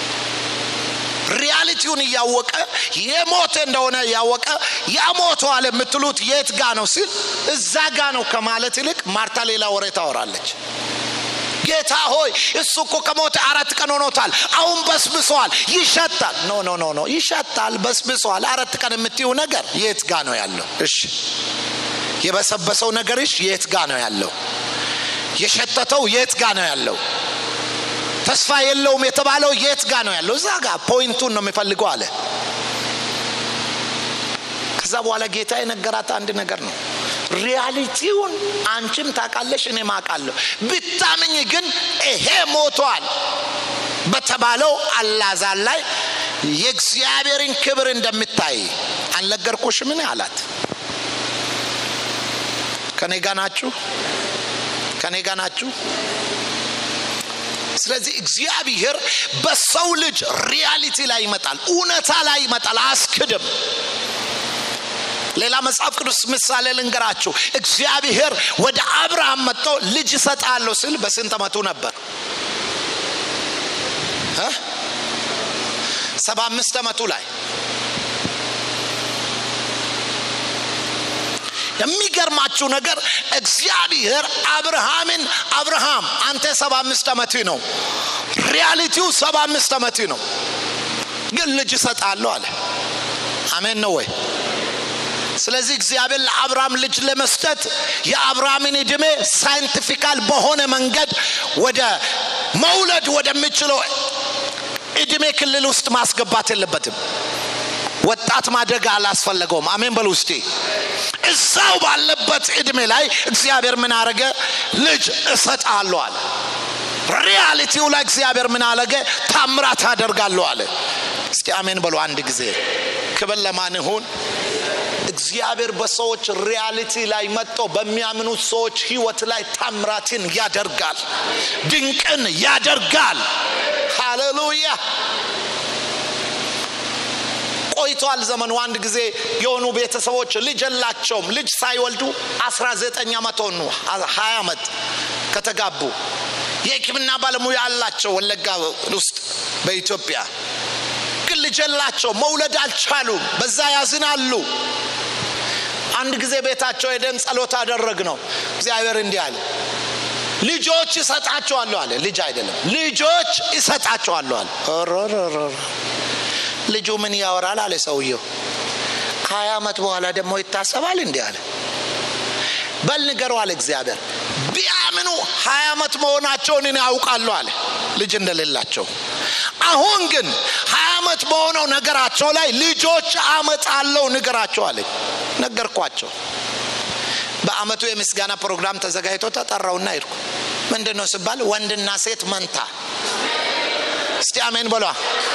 ሪያሊቲውን እያወቀ የሞተ እንደሆነ እያወቀ ያ ሞተዋል የምትሉት የት ጋ ነው ሲል እዛ ጋ ነው ከማለት ይልቅ ማርታ ሌላ ወሬ ታወራለች። ጌታ ሆይ እሱ እኮ ከሞተ አራት ቀን ሆኖታል፣ አሁን በስብሰዋል፣ ይሸታል። ኖ ኖ ኖ ኖ ይሸታል፣ በስብሰዋል። አራት ቀን የምትይው ነገር የት ጋ ነው ያለው? እሺ የበሰበሰው ነገርሽ የት ጋ ነው ያለው? የሸተተው የት ጋ ነው ያለው? ተስፋ የለውም የተባለው የት ጋ ነው ያለው? እዛ ጋ ፖይንቱን ነው የሚፈልገው አለ። ከዛ በኋላ ጌታ የነገራት አንድ ነገር ነው። ሪያሊቲውን አንቺም ታውቃለሽ፣ እኔም አውቃለሁ። ብታምኝ ግን ይሄ ሞቷል በተባለው አላዛር ላይ የእግዚአብሔርን ክብር እንደምታይ አልነገርኩሽምን አላት። ከኔ ጋ ናችሁ? ከኔ ጋ ናችሁ? ስለዚህ እግዚአብሔር በሰው ልጅ ሪያሊቲ ላይ ይመጣል፣ እውነታ ላይ ይመጣል። አያስክድም። ሌላ መጽሐፍ ቅዱስ ምሳሌ ልንገራችሁ። እግዚአብሔር ወደ አብርሃም መጥቶ ልጅ እሰጣለሁ ስል በስንት ዓመቱ ነበር? ሰባ አምስት ዓመቱ ላይ የሚገርማችሁ ነገር እግዚአብሔር አብርሃምን አብርሃም አንተ ሰባ አምስት ዓመት ነው፣ ሪያሊቲው ሰባ አምስት ዓመት ነው፣ ግን ልጅ እሰጣለሁ አለ። አሜን ነው ወይ? ስለዚህ እግዚአብሔር ለአብርሃም ልጅ ለመስጠት የአብርሃምን ዕድሜ ሳይንቲፊካል በሆነ መንገድ ወደ መውለድ ወደሚችለው ዕድሜ ክልል ውስጥ ማስገባት የለበትም። ወጣት ማደግ አላስፈለገውም። አሜን በሉ ውስጤ እዛው ባለበት ዕድሜ ላይ እግዚአብሔር ምን አረገ? ልጅ እሰጣለሁ አለ። ሪያሊቲው ላይ እግዚአብሔር ምን አለገ? ታምራት አደርጋለሁ አለ። እስቲ አሜን በሉ አንድ ጊዜ። ክብር ለማን ይሁን? እግዚአብሔር በሰዎች ሪያሊቲ ላይ መጥቶ በሚያምኑት ሰዎች ህይወት ላይ ታምራትን ያደርጋል፣ ድንቅን ያደርጋል። ሃሌሉያ። ቆይቷል ዘመኑ። አንድ ጊዜ የሆኑ ቤተሰቦች ልጅ የላቸውም። ልጅ ሳይወልዱ 19 ዓመት ሆኑ፣ 20 ዓመት ከተጋቡ የሕክምና ባለሙያ አላቸው ወለጋ ውስጥ በኢትዮጵያ ግን ልጅ የላቸው፣ መውለድ አልቻሉም። በዛ ያዝናሉ። አንድ ጊዜ ቤታቸው ሄደን ጸሎት አደረግ ነው። እግዚአብሔር እንዲህ አለ፣ ልጆች እሰጣቸዋለሁ አለ። ልጅ አይደለም ልጆች እሰጣቸዋለሁ አለ። ልጁ ምን ያወራል አለ ሰውየው። ከሀያ ዓመት በኋላ ደግሞ ይታሰባል እንዲህ አለ። በል ንገረው አለ እግዚአብሔር። ቢያምኑ ሀያ ዓመት መሆናቸውን እኔ ያውቃለሁ አለ ልጅ እንደሌላቸው። አሁን ግን ሀያ ዓመት በሆነው ነገራቸው ላይ ልጆች አመጣለሁ ንገራቸው አለ። ነገርኳቸው። በአመቱ የምስጋና ፕሮግራም ተዘጋጅቶ ተጠራውና ሄድኩ። ምንድን ነው ስባል ወንድና ሴት መንታ። እስቲ አሜን በሏ።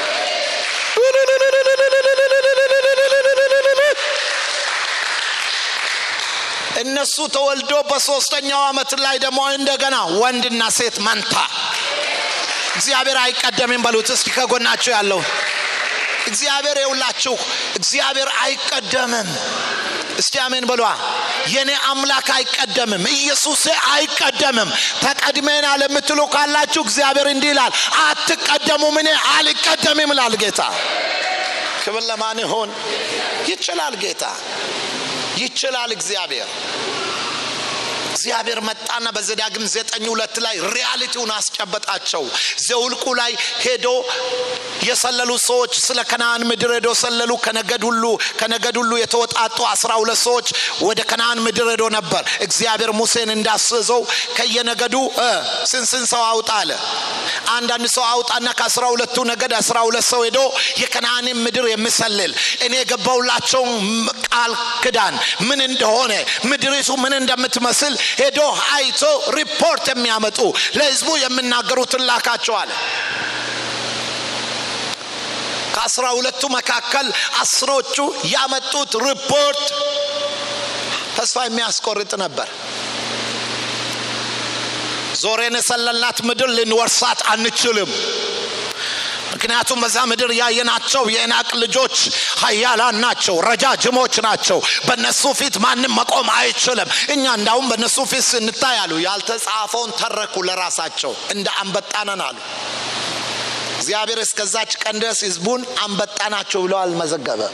እነሱ ተወልዶ በሶስተኛው አመት ላይ ደግሞ እንደገና ወንድና ሴት መንታ። እግዚአብሔር አይቀደምም በሉት እስኪ ከጎናቸው ያለው እግዚአብሔር የውላችሁ እግዚአብሔር አይቀደምም። እስቲ አሜን በሏ። የኔ አምላክ አይቀደምም፣ ኢየሱስ አይቀደምም። ተቀድሜናል የምትሉ ካላችሁ እግዚአብሔር እንዲህ ይላል፣ አትቀደሙም፣ እኔ አልቀደምም ይላል ጌታ። ክብር ለማን ይሆን? ይችላል ጌታ ይችላል እግዚአብሔር እግዚአብሔር መጣና በዘዳግም ዘጠኝ ሁለት ላይ ሪያሊቲውን አስጨበጣቸው ዘውልቁ ላይ ሄዶ የሰለሉ ሰዎች ስለ ከነአን ምድር ሄዶ ሰለሉ ከነገድ ሁሉ ከነገድ ሁሉ የተወጣጡ አስራ ሁለት ሰዎች ወደ ከነአን ምድር ሄዶ ነበር እግዚአብሔር ሙሴን እንዳስዘው ከየነገዱ ስንስን ሰው አውጣ አለ አንዳንድ ሰው አውጣና ከአስራ ሁለቱ ነገድ አስራ ሁለት ሰው ሄዶ የከነአንን ምድር የሚሰልል እኔ የገባውላቸውን ቃል ክዳን ምን እንደሆነ ምድሪቱ ምን እንደምትመስል ሄዶ አይቶ ሪፖርት የሚያመጡ ለህዝቡ የሚናገሩትን ላካቸዋል ከአስራ ሁለቱ መካከል አስሮቹ ያመጡት ሪፖርት ተስፋ የሚያስቆርጥ ነበር ዞሬን የሰለልናት ምድር ልንወርሳት አንችልም ምክንያቱም በዛ ምድር ያየናቸው የናቅ ልጆች ሀያላን ናቸው ረጃጅሞች ናቸው በእነሱ ፊት ማንም መቆም አይችልም እኛ እንዳውም በእነሱ ፊት ስንታይ አሉ ያልተጻፈውን ተረኩ ለራሳቸው እንደ አንበጣነን አሉ እግዚአብሔር እስከዛች ቀን ድረስ ህዝቡን አንበጣ ናቸው ብለው አልመዘገበ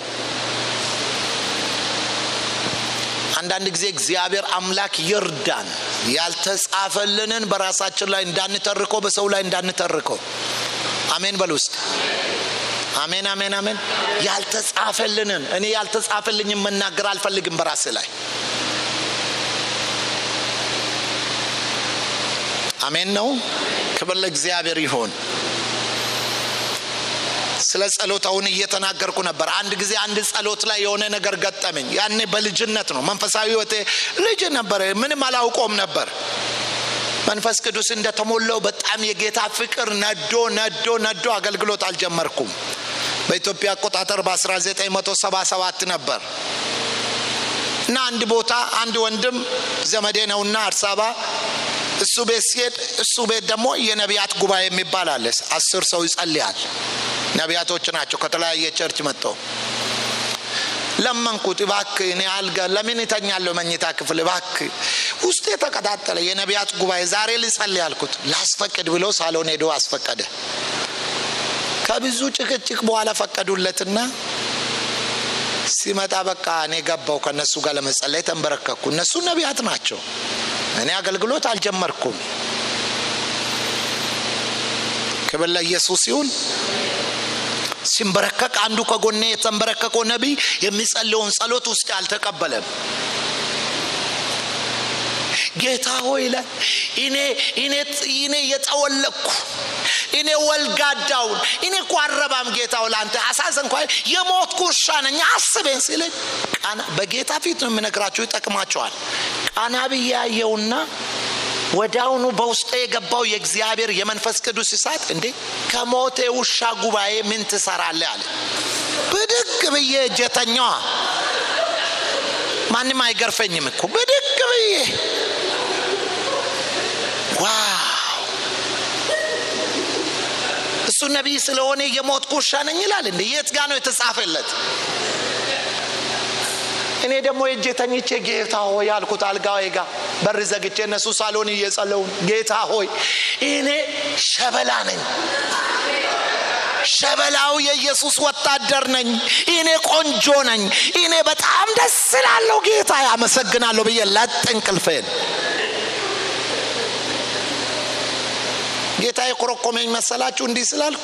አንዳንድ ጊዜ እግዚአብሔር አምላክ ይርዳን ያልተጻፈልንን በራሳችን ላይ እንዳንተርከው በሰው ላይ እንዳንተርከው አሜን በል ውስጥ አሜን አሜን አሜን ያልተጻፈልንን እኔ ያልተጻፈልኝ መናገር አልፈልግም በራሴ ላይ አሜን ነው ክብር ለእግዚአብሔር ይሆን ስለ ጸሎት አሁን እየተናገርኩ ነበር አንድ ጊዜ አንድ ጸሎት ላይ የሆነ ነገር ገጠመኝ ያኔ በልጅነት ነው መንፈሳዊ ህይወቴ ልጅ ነበር ምንም አላውቆም ነበር መንፈስ ቅዱስ እንደተሞላው በጣም የጌታ ፍቅር ነዶ ነዶ ነዶ አገልግሎት አልጀመርኩም በኢትዮጵያ አቆጣጠር በ1977 ነበር እና አንድ ቦታ አንድ ወንድም ዘመዴ ነውና አዲስ አበባ እሱ ቤት ሲሄድ እሱ ቤት ደግሞ የነቢያት ጉባኤ የሚባል አለ አስር ሰው ይጸልያል ነቢያቶች ናቸው ከተለያየ ቸርች መጥተው ለመንኩት እባክ እኔ አልጋ ለምን ይተኛለሁ መኝታ ክፍል እባክ ውስጥ የተቀጣጠለ የነቢያት ጉባኤ ዛሬ ልጸልይ ያልኩት ላስፈቅድ ብሎ ሳሎን ሄዶ አስፈቀደ ከብዙ ጭቅጭቅ በኋላ ፈቀዱለትና ሲመጣ በቃ እኔ ገባው ከነሱ ጋር ለመጸለይ ተንበረከኩ እነሱ ነቢያት ናቸው እኔ አገልግሎት አልጀመርኩም ክብር ለኢየሱስ ይሁን ሲንበረከቅ አንዱ ከጎኔ የተንበረከከው ነቢይ የሚጸልየውን ጸሎት ውስጥ አልተቀበለም ጌታ ሆይ ለ እኔ እኔ እኔ የጠወለቅኩ እኔ ወልጋዳውን እኔ እኮ አረባም ጌታው ለአንተ አሳዘን እንኳ የሞት ኩርሻ ነኝ አስበኝ ሲለኝ ቃና በጌታ ፊት ነው የምነግራችሁ ይጠቅማቸዋል ቃና ብዬ ያየውና ወዳውኑ በውስጥ የገባው የእግዚአብሔር የመንፈስ ቅዱስ እሳት እንዴ ከሞቴ ውሻ ጉባኤ ምን ትሰራለ አለ ብድግ ብዬ እጀተኛዋ ማንም አይገርፈኝም እኮ ብድግ ብዬ ዋው እሱ ነቢይ ስለሆነ የሞት ኩርሻ ነኝ ይላል እንደ የት ጋ ነው የተጻፈለት እኔ ደግሞ የእጄ ተኝቼ ጌታ ሆይ ያልኩት አልጋዬ ጋ በር ዘግቼ እነሱ ሳሎን እየጸለውን ጌታ ሆይ እኔ ሸበላ ነኝ ሸበላው የኢየሱስ ወታደር ነኝ እኔ ቆንጆ ነኝ እኔ በጣም ደስ ላለው ጌታ ያመሰግናለሁ ብዬ ለጥ እንቅልፌን ጌታ የኮረኮመኝ መሰላችሁ እንዲህ ስላልኩ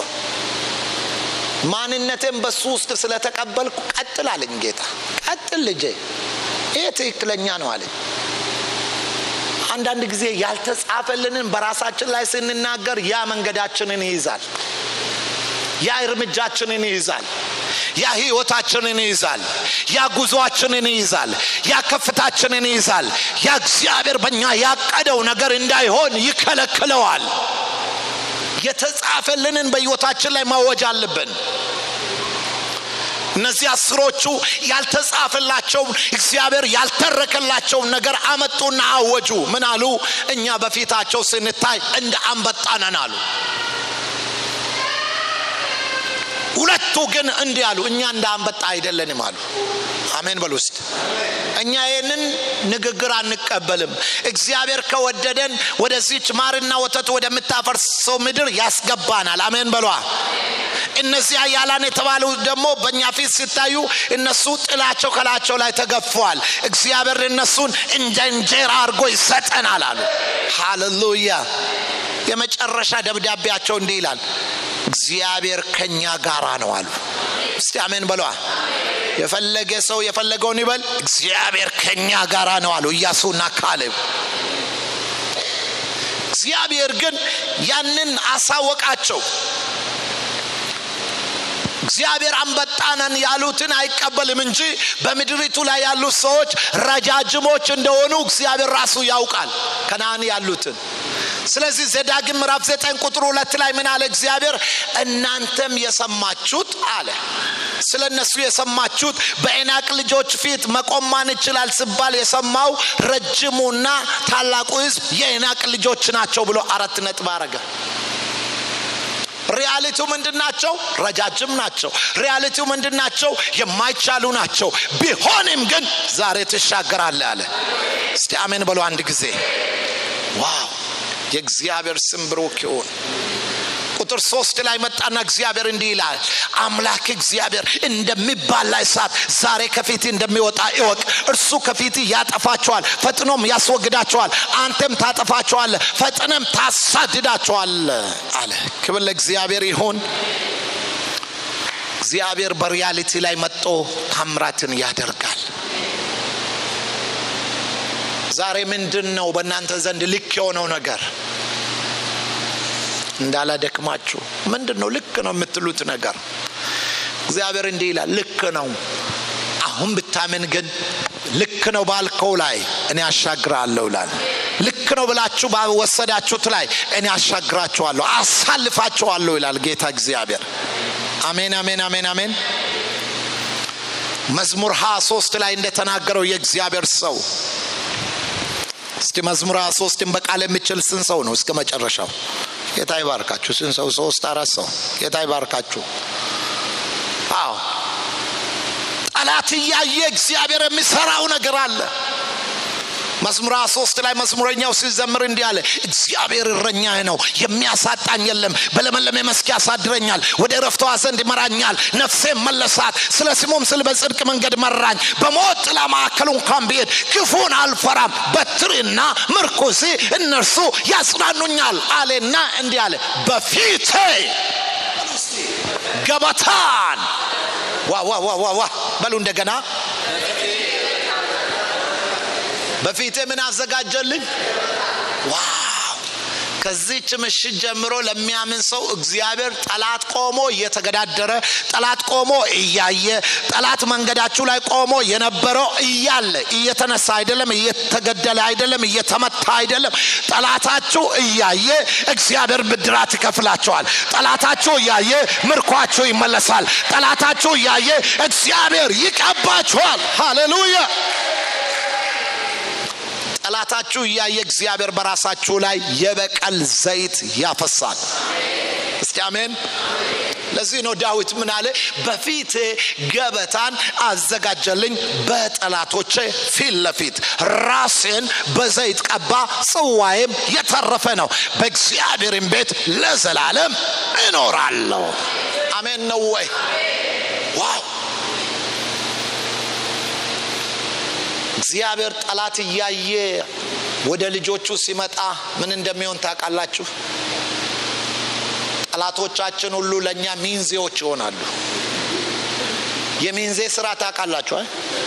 ማንነቴን በሱ ውስጥ ስለተቀበልኩ ቀጥል አለኝ ጌታ ቀጥል ልጄ ይህ ትክክለኛ ነው አለኝ አንዳንድ ጊዜ ያልተጻፈልንን በራሳችን ላይ ስንናገር ያ መንገዳችንን ይይዛል ያ እርምጃችንን ይይዛል ያ ህይወታችንን ይይዛል ያ ጉዞአችንን ይይዛል ያ ከፍታችንን ይይዛል ያ እግዚአብሔር በእኛ ያቀደው ነገር እንዳይሆን ይከለክለዋል የተጻፈልንን በህይወታችን ላይ ማወጅ አለብን እነዚህ አስሮቹ ያልተጻፈላቸውን እግዚአብሔር ያልተረከላቸውን ነገር አመጡና አወጁ ምን አሉ እኛ በፊታቸው ስንታይ እንደ አንበጣ ነን አሉ ሁለቱ ግን እንዲህ አሉ እኛ እንደ አንበጣ አይደለንም አሉ አሜን በሉ ውስጥ እኛ ይህንን ንግግር አንቀበልም እግዚአብሔር ከወደደን ወደዚች ማርና ወተት ወደምታፈርሰው ምድር ያስገባናል አሜን በሏ እነዚህ ኃያላን የተባሉ ደግሞ በእኛ ፊት ሲታዩ እነሱ ጥላቸው ከላቸው ላይ ተገፏል እግዚአብሔር እነሱን እንደ እንጀራ አድርጎ ይሰጠናል አሉ ሃሌሉያ የመጨረሻ ደብዳቤያቸው እንዲህ ይላል እግዚአብሔር ከኛ ጋራ ነው አሉ እስቲ አሜን በሏ የፈለገ ሰው የፈለገውን ይበል እግዚአብሔር ከኛ ጋራ ነው አሉ እያሱና ካሌብ እግዚአብሔር ግን ያንን አሳወቃቸው እግዚአብሔር አንበጣነን ያሉትን አይቀበልም እንጂ በምድሪቱ ላይ ያሉት ሰዎች ረጃጅሞች እንደሆኑ እግዚአብሔር ራሱ ያውቃል ከናን ያሉትን ስለዚህ ዘዳግም ምዕራፍ ዘጠኝ ቁጥር ሁለት ላይ ምን አለ እግዚአብሔር እናንተም የሰማችሁት አለ ስለ እነሱ የሰማችሁት በኤናቅ ልጆች ፊት መቆም ማን ይችላል ስባል የሰማው ረጅሙና ታላቁ ህዝብ የኤናቅ ልጆች ናቸው ብሎ አራት ነጥብ አረገ ሪያሊቲው ምንድን ናቸው ረጃጅም ናቸው ሪያሊቲው ምንድን ናቸው የማይቻሉ ናቸው ቢሆንም ግን ዛሬ ትሻገራለ አለ እስቲ አሜን በሎ አንድ ጊዜ ዋው የእግዚአብሔር ስም ብሩክ ይሁን ቁጥር ሶስት ላይ መጣና እግዚአብሔር እንዲህ ይላል አምላክ እግዚአብሔር እንደሚባላ እሳት ዛሬ ከፊት እንደሚወጣ እወቅ እርሱ ከፊት ያጠፋቸዋል ፈጥኖም ያስወግዳቸዋል አንተም ታጠፋቸዋለ ፈጥነም ታሳድዳቸዋል አለ ክብር ለእግዚአብሔር ይሁን እግዚአብሔር በሪያሊቲ ላይ መጦ ታምራትን ያደርጋል ዛሬ ምንድን ነው በእናንተ ዘንድ ልክ የሆነው ነገር እንዳላደክማችሁ ምንድን ነው ልክ ነው የምትሉት ነገር እግዚአብሔር እንዲህ ይላል ልክ ነው አሁን ብታምን ግን ልክ ነው ባልከው ላይ እኔ አሻግራለሁ ይላል ልክ ነው ብላችሁ ባወሰዳችሁት ላይ እኔ አሻግራችኋለሁ አሳልፋችኋለሁ ይላል ጌታ እግዚአብሔር አሜን አሜን አሜን አሜን መዝሙር ሀያ ሶስት ላይ እንደተናገረው የእግዚአብሔር ሰው እስቲ መዝሙር ሀያ ሶስትን በቃል የሚችል ስን ሰው ነው እስከ መጨረሻው ጌታ ይባርካችሁ ስን ሰው ሶስት አራት ሰው ጌታ ይባርካችሁ አዎ ጠላት እያየ እግዚአብሔር የሚሰራው ነገር አለ መዝሙር ሶስት ላይ መዝሙረኛው ሲዘምር እንዲህ አለ እግዚአብሔር እረኛዬ ነው የሚያሳጣኝ የለም በለመለመ መስክ ያሳድረኛል ወደ ረፍተዋ ዘንድ ይመራኛል ነፍሴ መለሳት ስለ ስሙም ስል በጽድቅ መንገድ መራኝ በሞት ጥላ ማዕከል እንኳን ብሄድ ክፉን አልፈራም በትርና ምርኩዜ እነርሱ ያጽናኑኛል አሌና እንዲህ አለ በፊቴ ገበታን ዋ ዋ ዋ ዋ ዋ በሉ እንደገና በፊቴ ምን አዘጋጀልኝ ዋው ከዚች ምሽት ጀምሮ ለሚያምን ሰው እግዚአብሔር ጠላት ቆሞ እየተገዳደረ ጠላት ቆሞ እያየ ጠላት መንገዳችሁ ላይ ቆሞ የነበረው እያለ እየተነሳ አይደለም እየተገደለ አይደለም እየተመታ አይደለም ጠላታችሁ እያየ እግዚአብሔር ብድራት ይከፍላቸዋል ጠላታችሁ እያየ ምርኳችሁ ይመለሳል ጠላታችሁ እያየ እግዚአብሔር ይቀባችኋል ሃሌሉያ ጠላታችሁ እያየ እግዚአብሔር በራሳችሁ ላይ የበቀል ዘይት ያፈሳል እስቲ አሜን ለዚህ ነው ዳዊት ምን አለ በፊት ገበታን አዘጋጀልኝ በጠላቶቼ ፊት ለፊት ራሴን በዘይት ቀባ ጽዋዬም የተረፈ ነው በእግዚአብሔርም ቤት ለዘላለም እኖራለሁ አሜን ነው ወይ ዋው እግዚአብሔር ጠላት እያየ ወደ ልጆቹ ሲመጣ ምን እንደሚሆን ታውቃላችሁ ጠላቶቻችን ሁሉ ለእኛ ሚንዜዎች ይሆናሉ የሚንዜ ስራ ታውቃላችሁ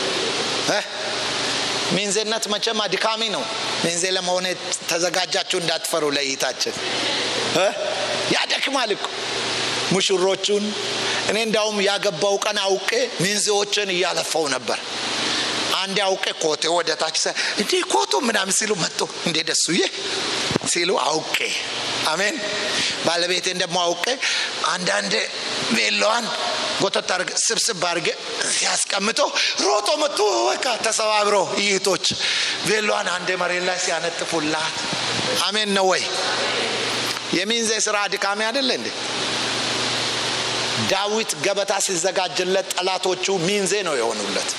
ሚንዜነት መቼም አድካሚ ነው ሚንዜ ለመሆነ ተዘጋጃችሁ እንዳትፈሩ ለይታችን ያደክማል እኮ ሙሽሮቹን እኔ እንዳውም ያገባው ቀን አውቄ ሚንዜዎችን እያለፈው ነበር አንድ አውቄ ኮቴ ወደ ታች እንዴ ኮቱ ምናምን ሲሉ መጡ እንዴ ደሱዬ ሲሉ አውቄ አሜን ባለቤቴን ደግሞ አውቄ አንዳንድ ቬሎዋን ጎተት አርገ ስብስብ አርገ ሲያስቀምጦ ሮጦ መጡ በቃ ተሰባብሮ ይህቶች ቬሎዋን አንድ መሬት ላይ ሲያነጥፉላት አሜን ነው ወይ የሚንዜ ስራ አድካሚ አይደለ እንዴ ዳዊት ገበታ ሲዘጋጅለት ጠላቶቹ ሚንዜ ነው የሆኑለት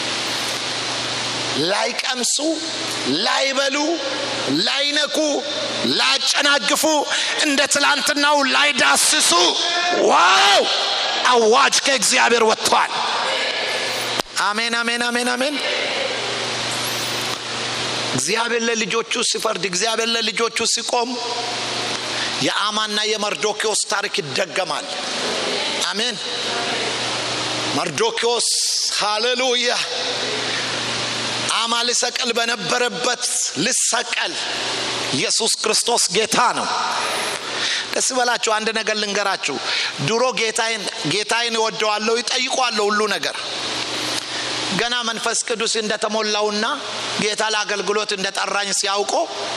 ላይቀምሱ ላይበሉ ላይነኩ ላያጨናግፉ እንደ ትላንትናው ላይዳስሱ ዋው አዋጅ ከእግዚአብሔር ወጥቷል አሜን አሜን አሜን አሜን እግዚአብሔር ለልጆቹ ሲፈርድ እግዚአብሔር ለልጆቹ ሲቆም የአማና የመርዶኪዎስ ታሪክ ይደገማል አሜን መርዶኪዎስ ሃሌሉያ አማ ልሰቀል በነበረበት ልሰቀል ኢየሱስ ክርስቶስ ጌታ ነው ደስ በላችሁ አንድ ነገር ልንገራችሁ ድሮ ጌታዬን ጌታዬን እወደዋለሁ ይጠይቋለሁ ሁሉ ነገር ገና መንፈስ ቅዱስ እንደተሞላውና ጌታ ለአገልግሎት እንደጠራኝ ሲያውቆ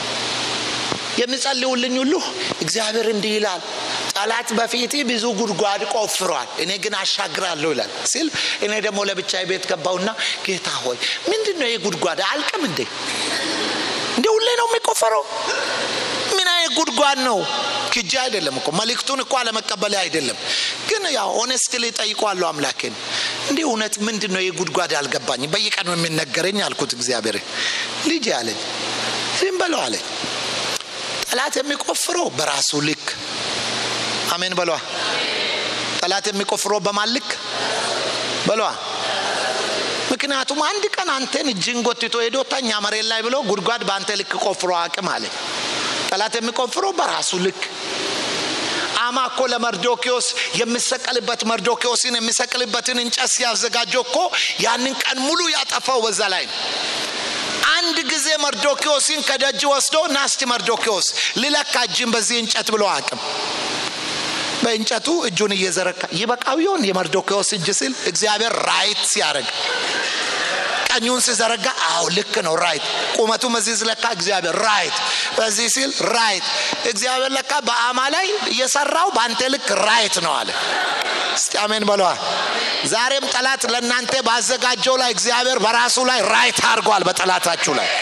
የሚጸልዩልኝ ሁሉ እግዚአብሔር እንዲህ ይላል ጠላት በፊት ብዙ ጉድጓድ ቆፍሯል እኔ ግን አሻግራለሁ ይላል ሲል እኔ ደግሞ ለብቻ ቤት ገባውና ጌታ ሆይ ምንድን ነው ይህ ጉድጓድ አልቅም እንዴ እንደ ሁሌ ነው የሚቆፈረው ምን አይነት ጉድጓድ ነው ክጃ አይደለም እኮ መልእክቱን እኮ አለመቀበል አይደለም ግን ያው ኦነስትሊ ጠይቋለሁ አምላኬን እንዲህ እውነት ምንድን ነው የጉድጓድ አልገባኝ በየቀኑ የሚነገረኝ አልኩት እግዚአብሔር ልጅ አለኝ ዝም በለው አለኝ ጠላት የሚቆፍረው በራሱ ልክ አሜን በሏ ጠላት የሚቆፍረው በማን ልክ በሏ ምክንያቱም አንድ ቀን አንተን እጅን ጎትቶ ሄዶ ተኛ መሬት ላይ ብሎ ጉድጓድ በአንተ ልክ ቆፍሮ አቅም አለ ጠላት የሚቆፍረው በራሱ ልክ አማ እኮ ለመርዶኪዎስ የሚሰቀልበት መርዶኪዎስን የሚሰቅልበትን እንጨት ሲያዘጋጀው እኮ ያንን ቀን ሙሉ ያጠፋው በዛ ላይ ነው አንድ ጊዜ መርዶኪዎስን ከደጅ ወስዶ ናስቲ መርዶኪዎስ ልለካ እጅን በዚህ እንጨት ብሎ አቅም በእንጨቱ እጁን እየዘረካ ይበቃው ይሆን የመርዶኪዎስ እጅ ሲል እግዚአብሔር ራይት ሲያደርግ ቀኙን ሲዘረጋ አዎ ልክ ነው ራይት ቁመቱ መዚህ ስለካ እግዚአብሔር ራይት በዚህ ሲል ራይት እግዚአብሔር ለካ በአማ ላይ እየሰራው በአንተ ልክ ራይት ነው አለ እስቲ አሜን በለዋ ዛሬም ጠላት ለእናንተ ባዘጋጀው ላይ እግዚአብሔር በራሱ ላይ ራይት አድርጓል በጠላታችሁ ላይ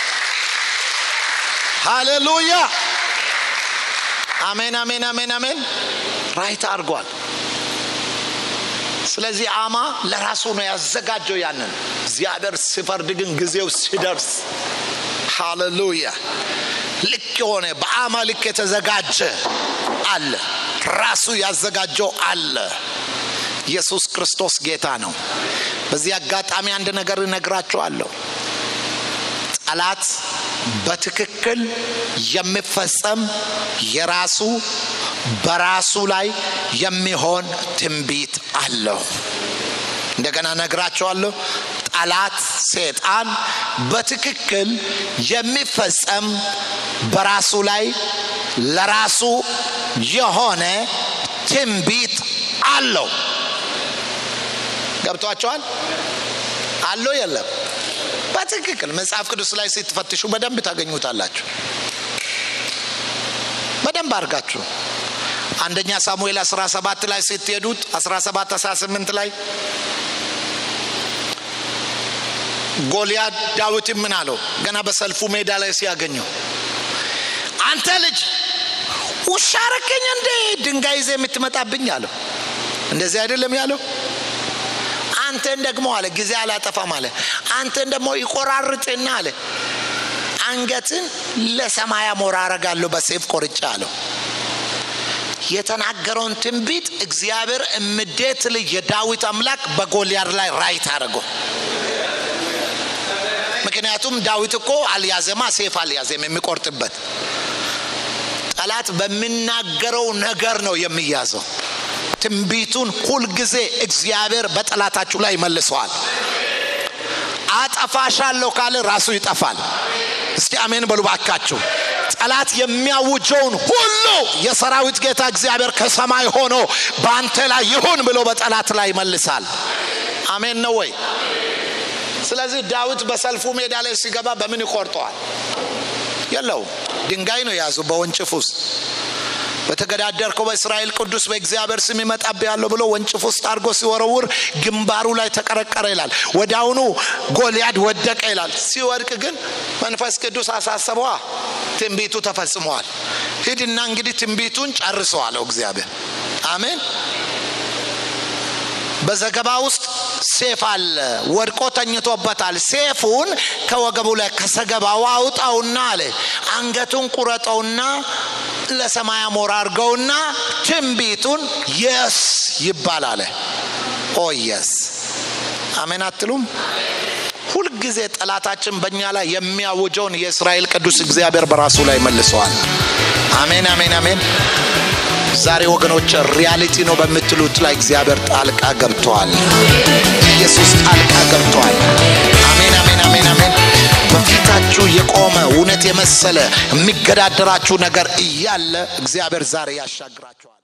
ሃሌሉያ አሜን አሜን አሜን አሜን ራይት አድርጓል ስለዚህ አማ ለራሱ ነው ያዘጋጀው ያንን እግዚአብሔር ሲፈርድ ግን ጊዜው ሲደርስ ሃሌሉያ ልክ የሆነ በአማ ልክ የተዘጋጀ አለ ራሱ ያዘጋጀው አለ ኢየሱስ ክርስቶስ ጌታ ነው በዚህ አጋጣሚ አንድ ነገር እነግራችኋለሁ ጠላት በትክክል የሚፈጸም የራሱ በራሱ ላይ የሚሆን ትንቢት አለው እንደገና ነግራቸዋለሁ ጠላት ሴጣን በትክክል የሚፈጸም በራሱ ላይ ለራሱ የሆነ ትንቢት አለው ገብቷቸዋል አለው የለም በትክክል መጽሐፍ ቅዱስ ላይ ስትፈትሹ በደንብ ታገኙታላችሁ በደንብ አድርጋችሁ አንደኛ ሳሙኤል 17 ላይ ስትሄዱት 17 18 ላይ ጎልያድ ዳዊትን ምን አለው ገና በሰልፉ ሜዳ ላይ ሲያገኘው አንተ ልጅ ውሻ ረከኝ እንዴ ድንጋይ ይዘ የምትመጣብኝ አለው እንደዚህ አይደለም ያለው አንተን ደግሞ አለ ጊዜ አላጠፋም አለ አንተን ደግሞ ይቆራርጥና አለ አንገትን ለሰማያ ሞራ አረጋለሁ በሴፍ ቆርጫ አለው የተናገረውን ትንቢት እግዚአብሔር እምዴት ልጅ የዳዊት አምላክ በጎልያድ ላይ ራይት አድርገው ምክንያቱም ዳዊት እኮ አልያዘማ ሴፍ አልያዘም የሚቆርጥበት ጠላት በሚናገረው ነገር ነው የሚያዘው ትንቢቱን ሁልጊዜ እግዚአብሔር በጠላታችሁ ላይ መልሰዋል አጠፋሻለሁ ካለ ራሱ ይጠፋል እስቲ አሜን በሉ ባካችሁ ጠላት የሚያውጀውን ሁሉ የሰራዊት ጌታ እግዚአብሔር ከሰማይ ሆኖ በአንተ ላይ ይሁን ብሎ በጠላት ላይ ይመልሳል አሜን ነው ወይ ስለዚህ ዳዊት በሰልፉ ሜዳ ላይ ሲገባ በምን ይቆርጠዋል የለውም ድንጋይ ነው የያዙ በወንጭፍ ውስጥ በተገዳደርከው በእስራኤል ቅዱስ በእግዚአብሔር ስም ይመጣብ ያለው ብሎ ወንጭፍ ውስጥ አድርጎ ሲወረውር ግንባሩ ላይ ተቀረቀረ ይላል ወዳውኑ ጎልያድ ወደቀ ይላል ሲወድቅ ግን መንፈስ ቅዱስ አሳሰበዋ ትንቢቱ ተፈጽመዋል ሂድና እንግዲህ ትንቢቱን ጨርሰዋለሁ እግዚአብሔር አሜን በዘገባ ውስጥ ሴፍ አለ ወድቆ ተኝቶበታል ሴፉን ከወገቡ ላይ ከሰገባው አውጣውና አለ አንገቱን ቁረጠውና ለሰማይ አሞራ አርገውና ትንቢቱን የስ ይባል አለ ኦ የስ አሜን አትሉም ሁልጊዜ ጠላታችን በእኛ ላይ የሚያውጀውን የእስራኤል ቅዱስ እግዚአብሔር በራሱ ላይ መልሰዋል አሜን አሜን አሜን ዛሬ ወገኖች ሪያሊቲ ነው በምትሉት ላይ እግዚአብሔር ጣልቃ ገብተዋል ኢየሱስ ጣልቃ ገብተዋል አሜን አሜን አሜን አሜን በፊታችሁ የቆመ እውነት የመሰለ የሚገዳደራችሁ ነገር እያለ እግዚአብሔር ዛሬ ያሻግራችኋል